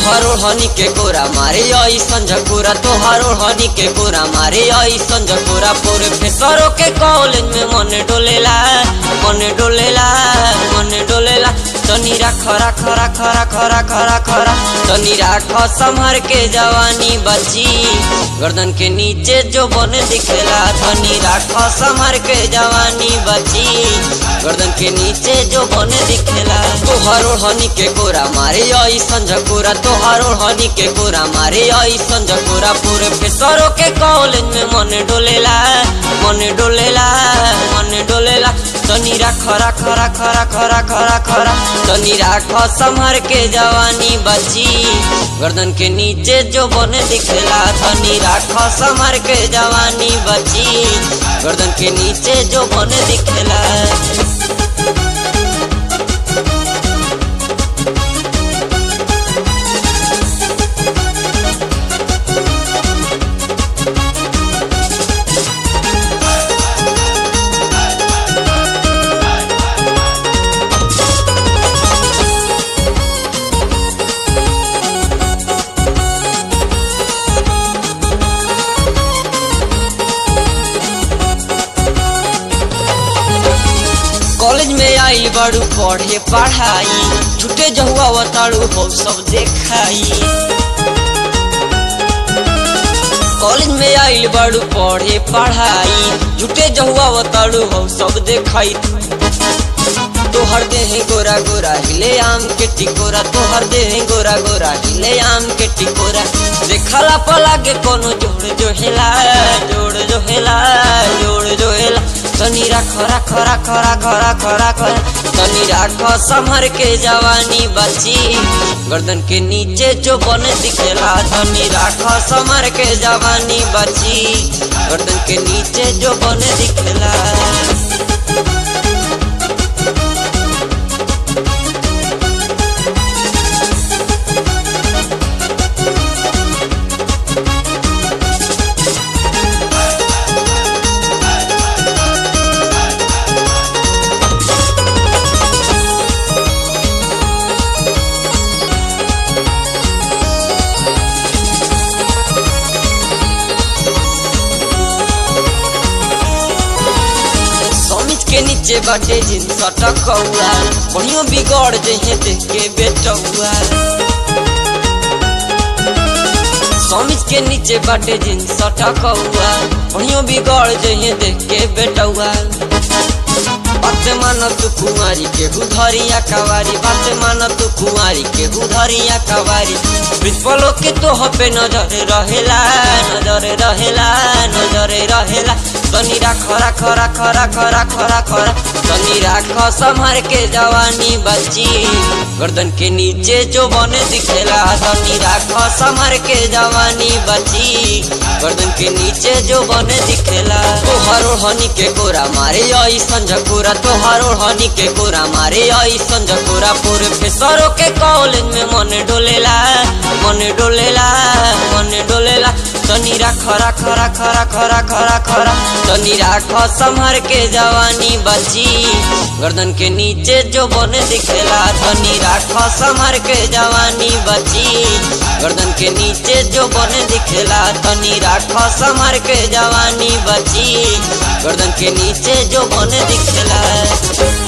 तोहरो हनी के कोरा मारे आई संझकोरा तोहरो हनी के कोरा मारे आई संझकोरा पूरे फेसरो के कॉलेज में मन डोलेला मन डोलेला मन डोलेला तनी राख राख राख राख राख राख राख तनी राख संभर के जवानी बची गर्दन के नीचे जो बन दिखेला तनी राख संभर के जवानी बची गर्दन के नीचे जो बन दिखेला तोहरो हनी के कोरा मारे आई संझकोरा तोहरो हनी के कोरा मारे आई संझकोरा पूरे फेसरो के कॉलेज में मन डोलेला मन डोलेला मन डोलेला तनी राख राख राख राख राख राख राख तनी राख संभर के जवानी बची गर्दन के नीचे जो बन दिखेला तनी राख संभर के जवानी बची गर्दन के नीचे जो बन दिखेला कॉलेज में आई बड़ू पढ़े पढ़ाई छुटे जहुआ बताड़ू हो सब देखाई कॉलेज में आइल बड़ू पढ़े पढ़ाई झूठे जहुआ बताड़ू हो सब देखाई तोहर देह गोरा गोरा हिले आम के टिकोरा तोहर देह गोरा गोरा हिले आम के टिकोरा देखला पला के कोनो जोड़ जो हेला जोड़ जो हेला जोड़ जो हेला तनी राख राख राख राख राख राख तनी राख संभर के जवानी बची गर्दन के नीचे जो बन दिखेला तनी राख संभर के जवानी बची गर्दन के नीचे जो बन दिखेला समिज के नीचे बाटे जिन्स टकौआ बढ़ियो बिगड़ जहे देख के बेटौआ समिज के नीचे बाटे जिन्स टकौआ बढ़ियो बिगड़ जहे देख के बेटौआ बात मान तू कुमारी के हुधरिया कवारी बात मान तू कुमारी के हुधरिया कवारी प्रिंसिपलों के तो पे नजर रहेला नजर रहेला नजर रहेला तनी राख राख राख राख राख राख राख तनी राख संभर के जवानी बची गर्दन के नीचे जो बने दिखेला तनी राख संभर के जवानी बची गर्दन के नीचे जो बने दिखेला तोहरो हनी के कोरा मारे आई संझकोरा तोहरो हनी के कोरा मारे आई संझकोरा पूरे फेसरो के कॉलेज में मन डोलेला मन डोलेला मन डोलेला तनी राख राख राख राख राख राख राख तनी राख संभर के जवानी बची गर्दन के नीचे जो बन दिखेला तनी राख संभर के जवानी बची गर्दन के नीचे जो बन दिखेला तनी राख संभर के जवानी बची गर्दन के नीचे जो बन दिखेला